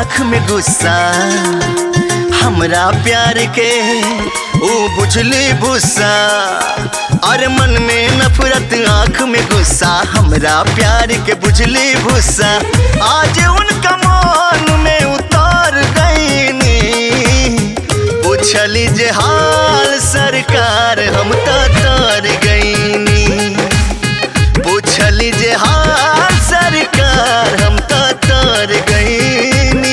आँख में गुस्सा हमरा प्यार के ऊ बुझली भूसा और मन में नफरत आँख में गुस्सा हमरा प्यार के बुझली भूसा आज उनका मन में उतार गईनी पूछली जे हाल सरकार हम तो तर गईनी पूछली जे हाल सरकार हम तो तर गईनी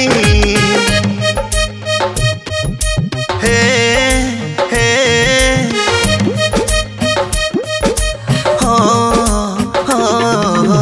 हे हे हो हो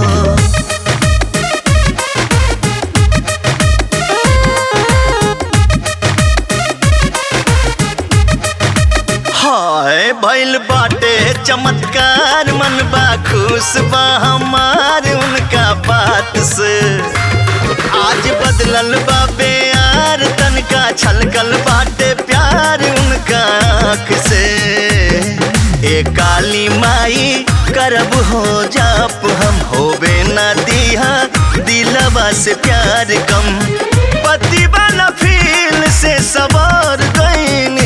हाय भइल बाटे चमत्कार मन बा खुश बा हमार उनका बात से आज बदलल बा प्यार तनका छलकल बाटे प्यार उनका आँख से ए काली माई करब हो जाप हम होबे ना दिहा दिलवा से प्यार कम पति वाला फील से सवार गईनी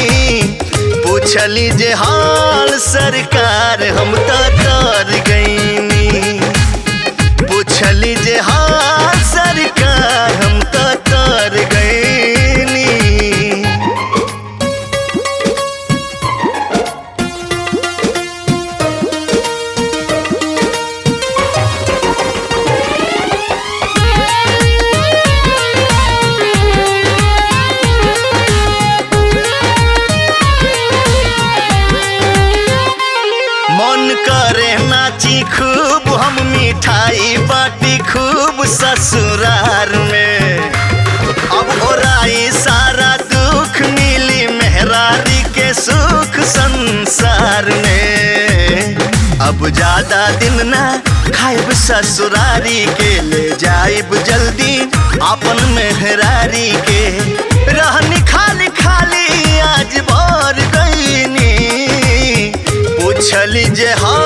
पूछली जे हाल सरकार हम तो तर गईनी पूछली जे हाल सरकार हम तो तर गईनी मन करे नाची खूब हम मिठाई बाटी खूब ससुरार में अब ओराई सारा दुख मिली मेहरारी के सुख संसार में अब ज्यादा दिन ना खाइब ससुरारी के ले जाइब जल्दी अपन मेहरारी के रहनी खाली खाली आज भर गईनी पूछली जे हा